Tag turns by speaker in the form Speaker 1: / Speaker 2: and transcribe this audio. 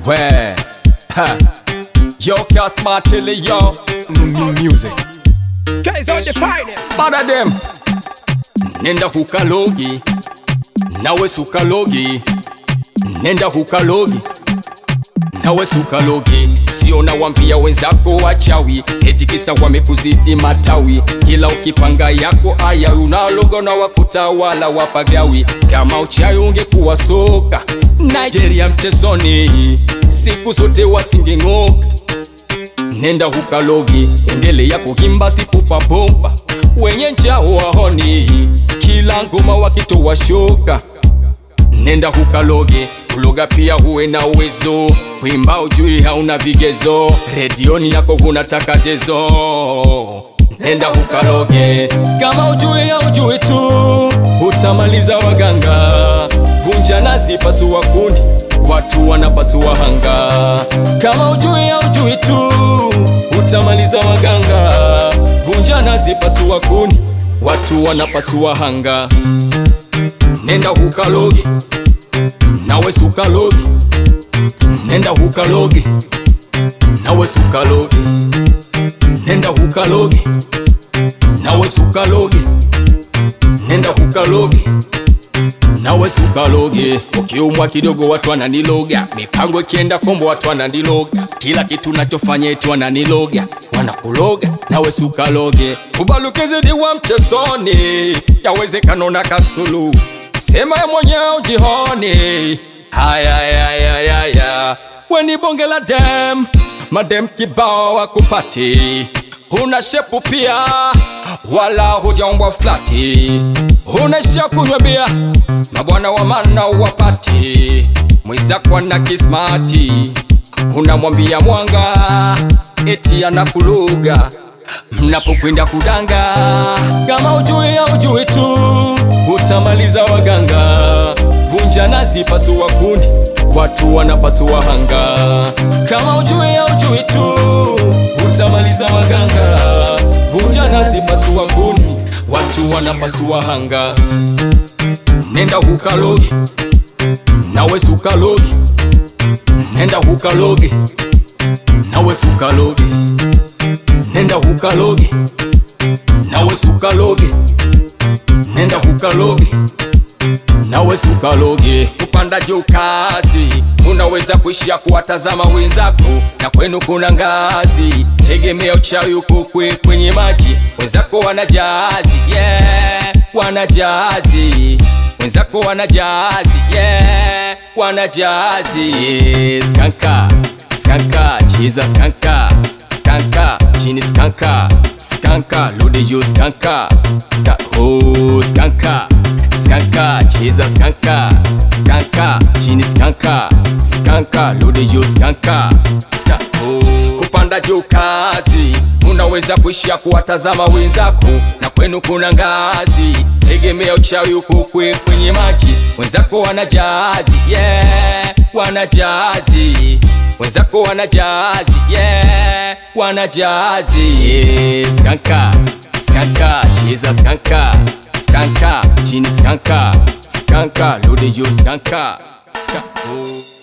Speaker 1: Where? Ha. Yo, cast my telly, yo. M- Music.
Speaker 2: Guys on the finest.
Speaker 1: Bada them. Nenda hukalogi. Nawe sukalogi. Nenda hukalogi. Nawe sukalogi. Sio na wambia wenzako wachawi, eti kisa wamekuzidi matawi. Kila ukipanga yako aya unalogo na wakutawala wapagawi. Kama uchawi ungekuwa soka Nigeria mchezoni, siku zote wasingeng'oka nenda hukalogi, endelea kuhimba sikupa bomba, wenye njao wahoni, kila ngoma wakitoa shoka. Nenda hukaloge, kuloga pia huwe na uwezo, kuimba ujui hauna vigezo, redioni yako kuna takatezo. Nenda hukaloge, kama ujui haujui tu, utamaliza waganga, vunja nazi pasua kundi, watu wanapasua hanga. Kama ujui haujui tu, utamaliza waganga, vunja nazi pasua kundi, watu wanapasua hanga. Nenda hukaloge, nawe sukaloge, nenda hukaloge, nawe sukaloge, nenda hukaloge, nawe sukaloge, nenda hukaloge, nawe sukaloge. Ukiumwa kidogo watu wananiloga, mipango ikienda kombo watu wananiloga, kila kitu nachofanya eti wananiloga, wanakuloga nawe sukaloge. Ubalukizidi wa mchezoni, yawezekano na kasulu, sema ya mwenyewe ujihoni. Haya, haya, haya, haya, weni bonge la dem, madem kibao wakupati Huna shepu pia wala hujaumbwa flati, unaishia kunywa bia mabwana wa mana wapati, mwizako na kismati, unamwambia mwanga eti anakuluga mnapokwenda kudanga. Kama ujui au ujui tu, utamaliza waganga, vunja nazi, pasua kundi, watu wanapasua hanga. Kama ujui au ujui tu, utamaliza waganga, vunja nazi, pasua kundi, watu wanapasua hanga. Nenda hukalogi, nawe sukalogi, nenda hukalogi, nawe sukalogi nenda hukaloge, nawe sukaloge, nenda hukaloge, nawe sukaloge. Kupanda juu kazi, unaweza kuishia kuwatazama wenzako, na kwenu kuna ngazi. Tegemea uchawi uko kwe kwenye maji, wenzako wana jazi, yeah, wana jazi wenzako wana jazi, yeah, wana jazi, yeah, skanka skanka, cheza skanka skanka chini skanka skanka lode juu skanka ska oh skanka skanka cheza skanka skanka chini skanka skanka lode juu skanka ska oh kupanda juu kazi unaweza kuishia kuwatazama wenzako na kwenu kuna ngazi tegemea uchawi uko kwe kwenye maji wenzako wana jazi yeah wana jazi wenzako wana jazi yeah wana jazi yeah. skanka skanka cheza skanka skanka chini skanka skanka lode juu skanka Ska- oh.